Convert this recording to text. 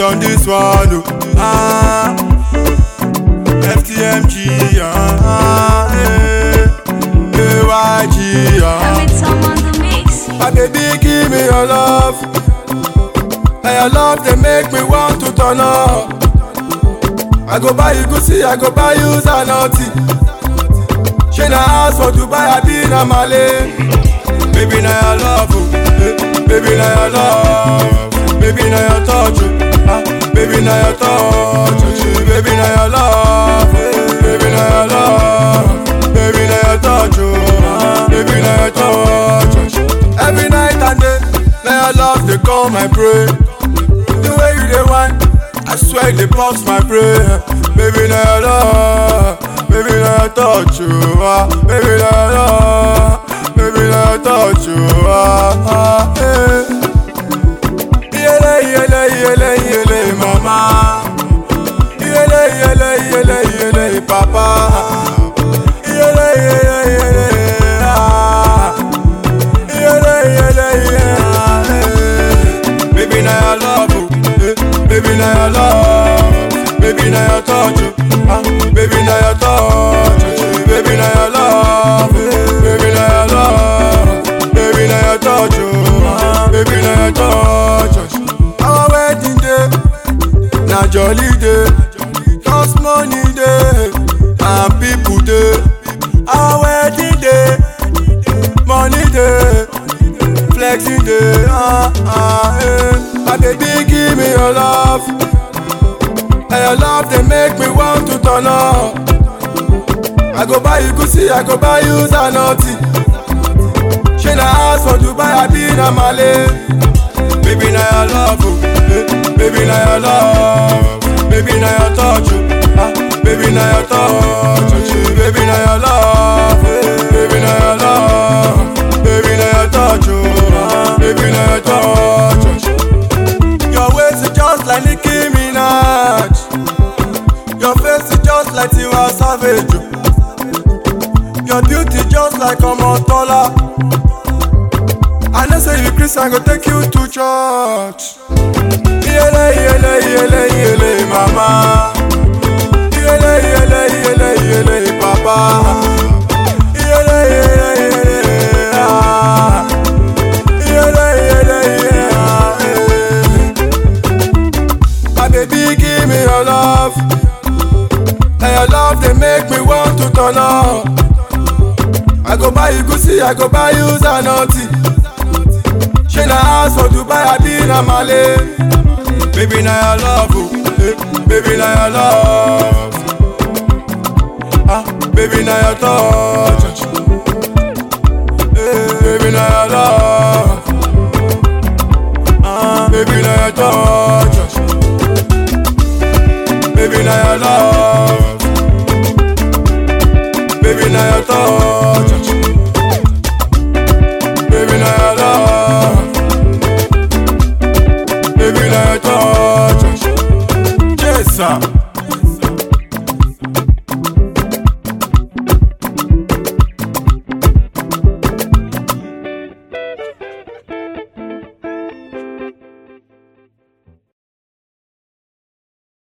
on this one, oh. Ah, FTMG, ah, eh, AYG, ah. Every time on the mix. My baby, give me your love. And your love, they make me want to turn up. I go buy you Gucci, I go buy you Zanotti. She na house for Dubai, I be na Malay. Baby, na your love, oh. Eh, baby, na your love. Baby, na your touch, oh. ah, baby, na your touch, oh. baby, na your love, eh, baby, na your love, baby, na your touch, oh. ah, baby, na your touch. oh. Every night and day, na your love they call my prayer. The way you dey whine, I swear they box my brain. Baby, na your love, baby, na your touch, oh, ah, baby, na your love, baby, na your touch, oh, ah, ah, eh. Yele, yele, yele, yele, mama. Yele, yele, yele, yele, papa. Yele, yele, yele, ah. Yele, yele, yele, ah, eh. Baby, na your love, oh, eh. baby, na your love, baby, na your touch, oh, ah, baby, na your touch, oh, baby, na your love, eh. baby, na your love, baby, na your touch, oh, ah, baby, na your touch. oh. Our wedding day, na jolly day, cause money day, and people day. Our wedding day, money day, flexing day, ah ah eh. My baby give me your love, and your love they make me want to turn up. I go buy you Gucci, I go buy you Zanotti. She na house for Dubai, I be na Malay. Baby, na your love, oh. eh, baby, na your love, baby, na your touch, oh. ah, baby, na your touch, oh. baby, na your love, eh, baby, na your love, baby, na your touch, oh. ah, baby, na your touch. oh. Your waist is just like Nicki Minaj, your face is just like Tiwa Savage, oh. your beauty just like Omotola. I know say you be Christian, go take you to church. Yele yele yele yele mama. Yele yele yele yele papa. Yele yele yele ah. Yele yele yele ah. eh. My baby give me your love. And your love they make me want to turn up. I go buy you Gucci, I go buy you Zanotti. She na house for Dubai, I be na Malay. Baby na your love, oh, eh, baby na your love. Ah, baby na your touch, eh, baby na your love. Ah, baby na your touch, baby na your love. Baby na your touch,